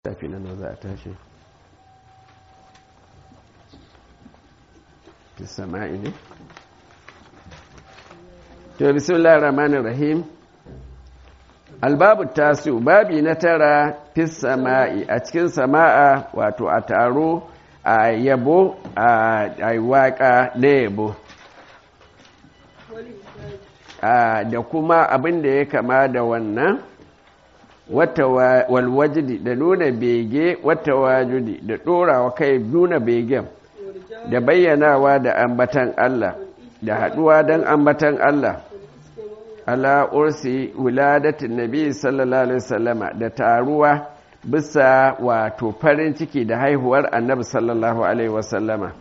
tafi nan za a tashi fi sama'i ne to bismillahir rahmanir rahim albabu tasu babi na tara fi sama'i a cikin sama'a wato a taro a yabo a waka na yabo da kuma abin da ya kama da wannan wata walwajidi da nuna bege wata wajudi da ɗorawa kai nuna begen da bayyanawa da ambatan Allah da haɗuwa don ambatan Allah ala ursi wuladatin nabi sallallahu alaihi wasallama da taruwa bisa wato farin ciki da haihuwar annabi sallallahu alaihi wasallama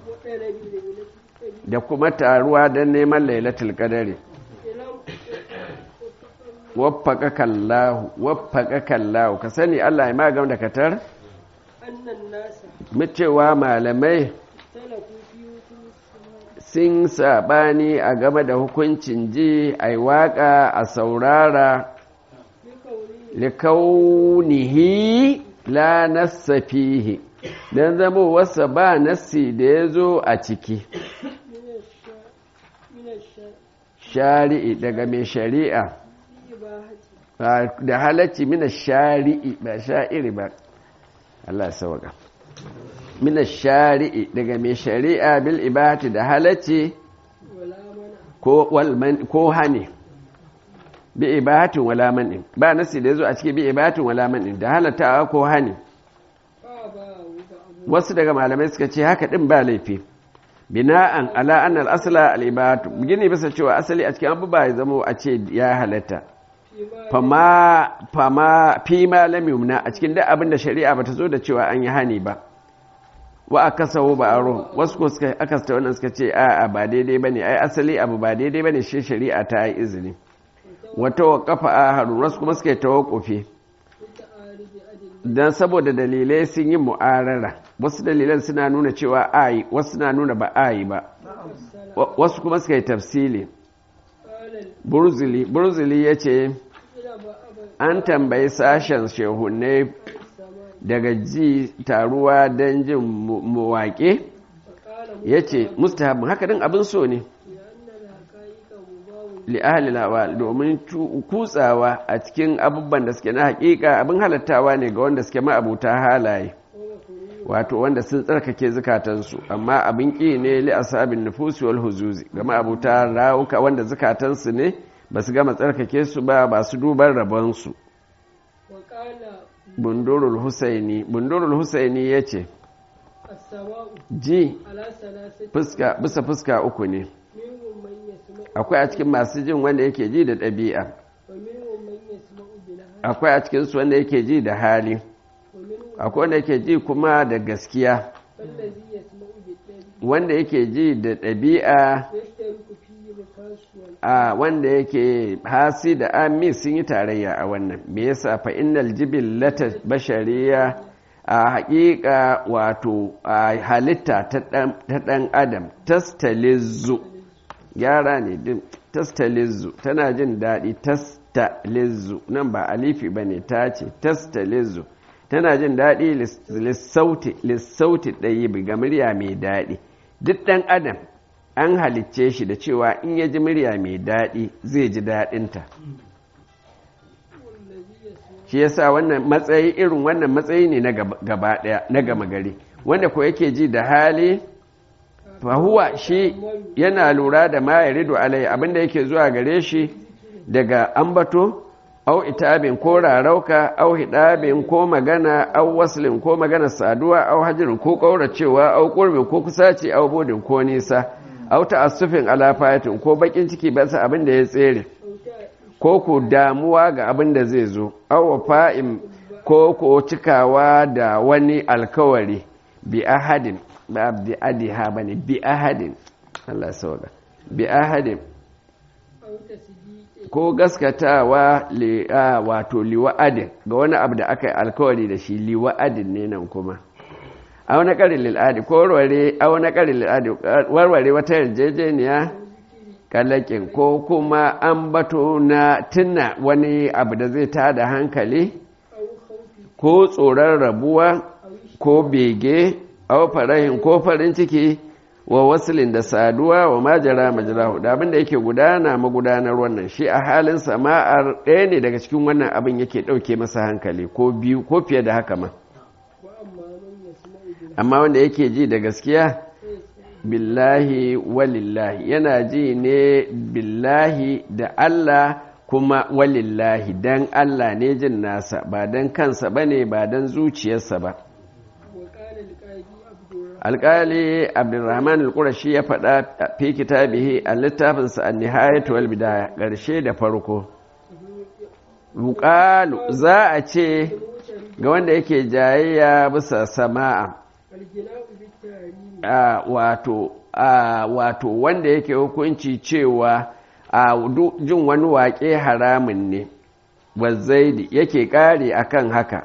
da kuma taruwa don neman lailatul qadari waffaka Allahu waffaka Allahu ka sani Allah ya magam da katar cewa malamai sun sabani a game da hukuncin ji a waka a saurara likaunihi la nassa fihi don zama wasa ba nassi da ya zo a ciki shari'i daga mai shari'a da halacci mina shari'i ba sha'iri ba Allah sauka mina shari'i daga mai shari'a bil ibati da halacci ko hane bi ibatin wala manin ba nasi da yazo a cikin bi ibatin wala manin da halatta ko hane wasu daga malamai suka ce haka din ba laifi bina'an ala annal asla al ibatu gini bisa cewa asali a cikin abubuwa ya zama a ce ya halatta fama fama fi ma lam yumna a cikin duk abin da shari'a bata zo da cewa an yi hani ba wa akasahu ba aro wasu ko suka akasta wannan suka ce a a ba daidai bane ai asali abu ba daidai bane shi shari'a ta yi izini wata waqafa aharu wasu kuma suka tawaqqufi dan saboda dalilai sun yi mu'arara wasu dalilan suna nuna cewa ayi wasu suna nuna ba ayi ba wasu kuma suka yi tafsili burzili burzili ya ce an tambayi sashen shehunai daga ji taruwa don jin mawaƙe ya ce mustahabin haka din abin so ne li'ahali lawal domin kutsawa a cikin abubuwan da suke na hakika abin halattawa ne ga wanda suke ma'abuta halaye wato wanda sun tsarkake zukatansu amma abin ƙi ne li asabin nufusi wal huzuzi ga ma'abuta rawuka wanda zukatansu ne ba su gama tsarkake su ba ba su duban rabonsu bundurul husaini bundurul husaini ya ce ji bisa fuska uku ne akwai a cikin masu jin wanda yake ji da ɗabi'a akwai a cikinsu wanda yake ji da hali akwai wanda yake ji kuma da gaskiya wanda yake ji da ɗabi'a a wanda yake hasi da ami sun yi tarayya a wannan me yasa fa innal jibillata bashariya a haƙiƙa wato a halitta ta ɗan adam tastalizu gyara ne din tastalizu tana jin daɗi tastalizu nan ba alifi ba ne ta ce tastalizu tana jin daɗi lissauti ɗayi ga murya mai daɗi duk ɗan adam an halicce shi da cewa in ya ji murya mai daɗi zai ji daɗinta shi yasa wannan matsayi irin wannan matsayi ne na gaba ɗaya na gama gari wanda ko yake ji da hali fahuwa shi yana lura da ma ya rido alai abinda yake zuwa gare shi daga ambato au itabin ko rarauka au hidabin ko magana au waslin ko magana saduwa au hajirin ko kauracewa au kurbin ko kusaci au bodin ko nisa au ta'assufin ala fayatin ko bakin ciki ba sa abin da ya tsere ko ku damuwa ga abin da zai zo au wafa'in ko ko cikawa da wani alkawari bi ahadin ba bi adiha bane bi ahadin Allah sauka bi ahadin ko gaskatawa wato liwa'adin ga wani abu da aka yi alkawari da shi liwa'adin ne nan kuma a wani ƙarin lil'adi ko warware a wani ƙarin lil'adi warware wata yarjejeniya kalakin ko kuma an bato na tunna wani abu da zai tada hankali ko tsoron rabuwa ko bege au farahin ko farin ciki wa wasilin da saduwa wa majara majarahu da abin da yake gudana magudanar wannan shi a halin sama'ar ɗaya ne daga cikin wannan abin yake ɗauke masa hankali ko biyu ko fiye da haka ma amma wanda yake ji da gaskiya billahi walillahi yana ji ne billahi da Allah kuma walillahi dan Allah ne jin nasa ba dan kansa bane ba dan zuciyarsa ba alƙali abdulrahman al-qurashi ya faɗa fi kitabihi a littafinsa an nihayatu wal bidaya ƙarshe da farko yuqalu za a ce ga wanda yake jayayya bisa sama'a wato wato wanda yake hukunci cewa a jin wani waƙe haramun ne wazzaidi yake ƙare akan haka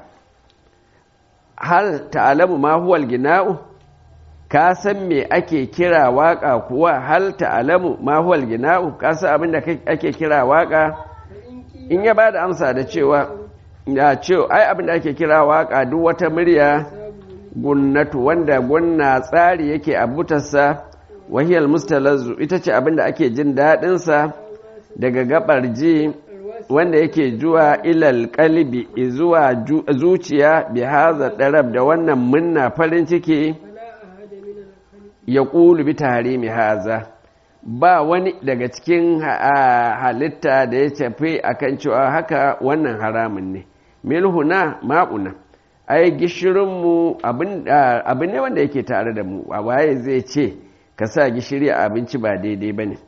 hal ta'alamu ma huwal gina'u ka san me ake kira waka kuwa hal ta'alamu ma huwal gina'u ka san abin da ake kira waka in ya bada amsa da cewa ya ce ai abin da ake kira waka duk wata murya gunnatu wanda gunna tsari yake a butarsa wahiyal mustalazzu ita ce abin da ake jin daɗinsa daga gabar ji wanda yake zuwa ilal kalbi zuwa zuciya bi haza darab da wannan munna farin ciki ya ƙulu bi tahrimi haza ba wani daga cikin halitta da ya tafi akan cewa haka wannan haramun ne milhuna ma'una ai gishirinmu abin ne wanda yake tare da mu a waye zai ce ka sa gishiri a abinci ba daidai ba ne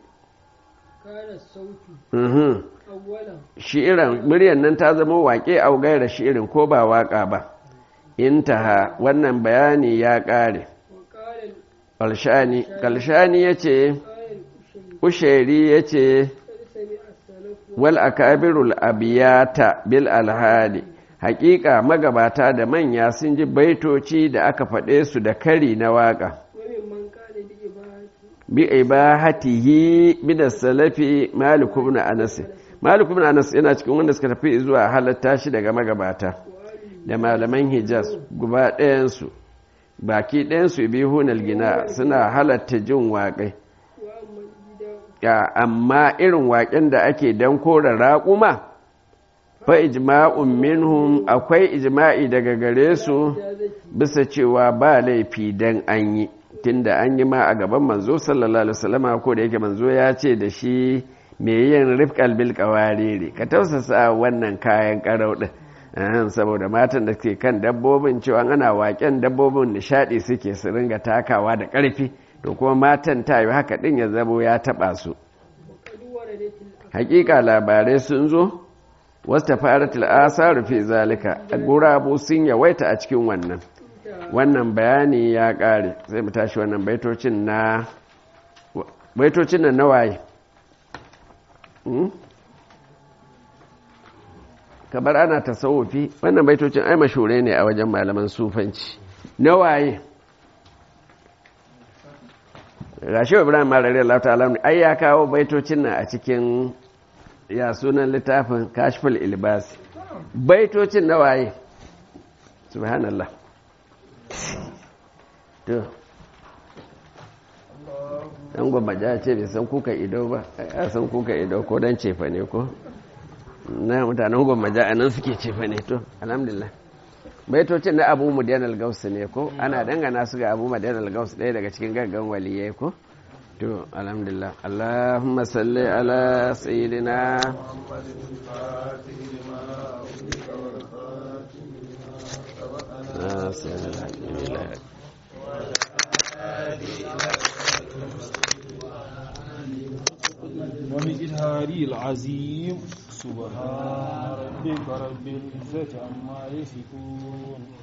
shi'iran muryar nan ta zama waƙe a gaira shi'irin ko ba waƙa ba intaha wannan bayani ya ƙare kalshani ya ce usheri ya ce wal akabirul abiyata bil alhali hakika magabata da manya sun ji baitoci da aka faɗe su da kari na waƙa bi ibahatihi min as-salafi malik ibn anas malik ibn anas yana cikin wanda suka tafi zuwa halatta shi daga magabata da malaman hijaz guba ɗayan su baki ɗayan su bihunal gina suna halatta jin waƙai amma irin waƙen da ake dan kora raƙuma fa ijma'un minhum akwai ijma'i daga gare su bisa cewa ba laifi dan an yi tunda an yi ma a gaban manzo sallallahu alaihi wasallam ko da yake manzo ya ce da shi me yin rifqal bil qawariri ka tausasa wannan kayan karau din saboda matan da ke kan dabbobin cewa ana waken dabbobin nishadi suke su ringa takawa da karfi to kuma matan ta yi haka din ya zabo ya taba su hakika labarai sun zo wasta faratul asaru fi zalika gurabu sun yawaita a cikin wannan wannan bayani ya ƙare sai mu tashi wannan baitocin na baitocin nan nawaye kamar ana tasawufi wannan baitocin ai mashure ne a wajen malaman sufanci nawaye rashewa ibrahim marari Allah ta'ala ai ya kawo baitocin nan a cikin ya sunan littafin kashful ilbas baitocin nawaye subhanallah to ɗan gwammaja ce bai san kuka ido ba a san kuka ido ko don cefa ne ko na mutanen gwammaja a nan suke cefa ne to alhamdulillah baitocin na abu mudiyan algaus ne ko ana dangana su ga abu mudiyan algaus ɗaya daga cikin gaggan waliyai ko to alhamdulillah allahumma salli ala sayyidina ومجهاري العظيم سبحان ربك رب العزة عما يصفون